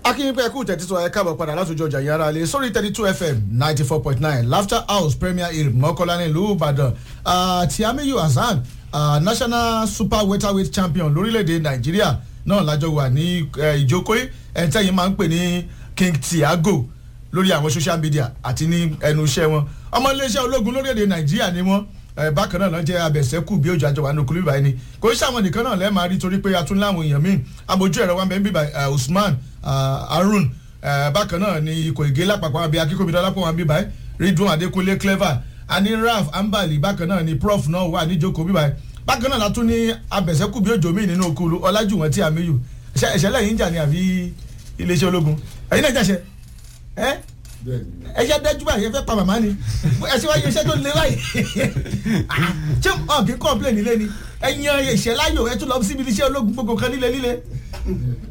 akínyìnpẹ́ ẹ̀kú tẹ̀títọ́ ẹ̀ káàbọ̀ padà látòjọ ọjà yàrá lé sórí thirty two fm ninety four point nine laughter house premier hill mọ́kànlá ní ìlú ìbàdàn tiamiyu hasan uh, national super welterweight champion lórílẹ̀‐èdè nàìjíríà náà lájọ wà ní ìjókòó ẹ̀ńtẹ́yìn máa ń pè ní king tiago lórí àwọn social media àti ní ẹnu iṣẹ́ wọn ọmọ iléeṣẹ́ ológun lórílẹ̀‐èdè nàìjíríà ni wọ́n bákan náà lọ́jẹ́ abẹ̀sẹ́kù bí ojú àjọwà nukulu bíbáyìí ni kò ń ṣàwọn nìkan náà lẹ́ẹ̀ máa rí torí pé a tún láwọn èèyàn míì abojú ẹ̀rọ wa ń bẹ ń bíbá usman harun bákan náà ni ikọ̀ ìgé lápapọ̀ àbí akíkòmídọ́ lápapọ̀ wọn bíbáyìí ridwan adekunle clever ani raf ambali bákan náà ni prof náà wà níjókòó bíbáyìí bákan náà látún ní abẹ̀sẹ́kù bí ojú míì nínú okulu ọlájúwọ̀n tí a mi yù ẹ̀ṣẹ̀ lẹ́yìn jà ní àbí iléeṣẹ́ ológun ẹ̀yin náà jàṣẹ ẹ́ ẹ ṣe dájú báyìí ẹ fẹ́ pa màmá ni ẹ ṣe wáyé iṣẹ́ tó lé báyìí ṣé ọ̀ kí kọ́ńpléènì lé ni ẹ yan ìṣẹ́ láyò ẹ tún lọ síbi iṣẹ́ ológun gbogbo kan líle líle